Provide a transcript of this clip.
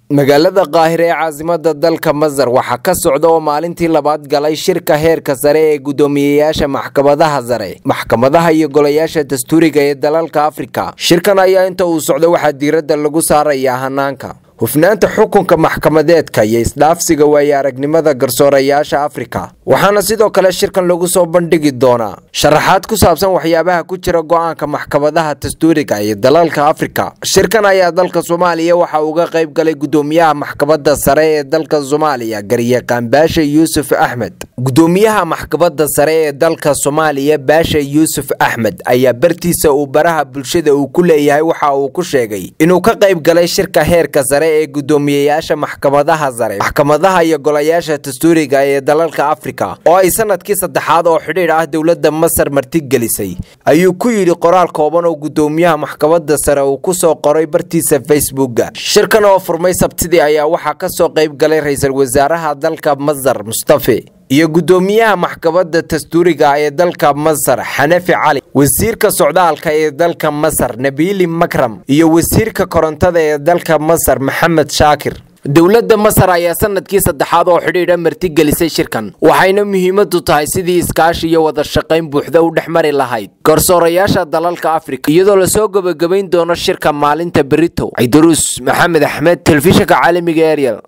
magaalada qaahire ee caasimada dalka masar waxaa ka socda oo maalintii labaad galay shirka heerka sare ee guddoomiyeyaasha maxkamadaha sare maxkamadaha iyo golayaasha dastuuriga ee dalalka afrika shirkan ayaa inta uu socdo waxaa diiradda lagu saarayaa hanaanka hufnaanta xukunka maxkamadeedka iyo isdhaafsiga waaye aragnimada garsoorayaasha afrika waxaana sidoo kale shirkan lagu soo bandhigi doonaa sharaxaad ku saabsan waxyaabaha ku jira go-aanka maxkamadaha dastuuriga iyo dalalka afrika shirkan ayaa dalka soomaaliya waxa uga qayb galay guddoomiyaha maxkamada sare ee dalka soomaaliya garyaqaan baasha yuusuf axmed guddoomiyaha maxkamada sare ee dalka soomaaliya baasha yuusuf axmed ayaa bartiisa uu baraha bulshada uu ku leeyahay waxa uu ku sheegay inuu ka qayb galay shirka heerka sare ee guddoomiyeyaasha maxkamadaha sare maxkamadaha iyo golayaasha dastuuriga ee dalalka afrika oo ay sanadkii saddexaad oo xidhiidh ah dowladda masar martigelisay ayuu ku yidhi qoraal kooban oo guddoomiyaha maxkamada sare uu ku soo qoray bartiisa facebooka shirkan oo furmay sabtidii ayaa waxaa ka soo qayb galay ra-iisul wasaaraha dalka masar mustafe iyo guddoomiyaha maxkamada dastuuriga ee dalka masar xanafi cali wasiirka socdaalka ee dalka masar nabiili makram iyo wasiirka korontada ee dalka masar maxamed shaakir dowladda masar ayaa sanadkii saddexaad oo xidhiidha martigelisay shirkan waxayna muhiimadu tahay sidii iskaashi iyo wada shaqayn buuxda u dhex mari lahayd garsoorayaasha dalalka afrika iyadoo lasoo gebagabayn doono shirka maalinta berito ciidaruus maxamed axmed telefishinka caalamiga ariel